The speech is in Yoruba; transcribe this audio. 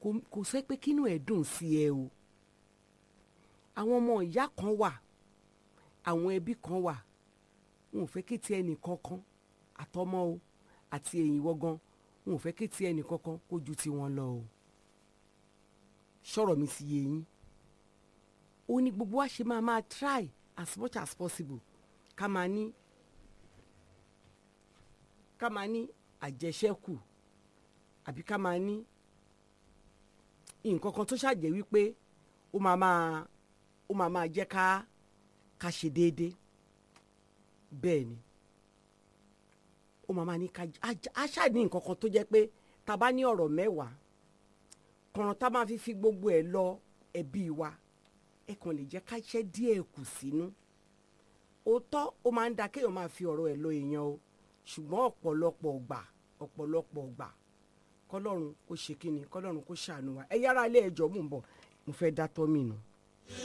kò kò sẹ́ pé kínú ẹ̀ dùn sí ẹ o àwọn ọmọ ìyá kan wà àwọn ẹbí kan wà wọn ò fẹ́ kí ti ẹnì kankan àtọmọ o àti ẹ̀yìn wọ́gán wọn ò fẹ́ kí ti ẹnì kankan kó ju tiwọn lọ o sọ̀rọ̀ mi sì yé yín ó ní gbogbo wa ṣe máa máa try as much as possible ká máa ní ká máa ní àjẹṣẹ́kù àbí ká máa ní nǹkan kan tó ṣàjẹ́ wípé ó máa máa ó máa máa jẹ́ ká ká ṣe déédéé bẹ́ẹ̀ ni ó máa máa ní ká á ṣáà ní nǹkan kan tó jẹ́ pé tá a bá ní ọ̀rọ̀ mẹ́wàá kọ̀ọ̀ràn tá a máa fi fi gbogbo ẹ̀ lọ ẹbí wa ẹ kàn lè jẹ́ ká ṣẹ́ díẹ̀ kù sínú òótọ́ ó máa ń da kéèyàn máa fi ọ̀rọ̀ ẹ̀ lọ èèyàn o ṣùgbọ́n ọ̀pọ̀lọpọ̀ ọgbà ọ̀pọ̀lọpọ̀ ọgbà kọlọ́run kó ṣe kí ni kọlọ́run kó ṣàánú wa ẹ yára ilé ẹjọ́ mò ń bọ̀ mo fẹ́ dá tọ́ mi nù.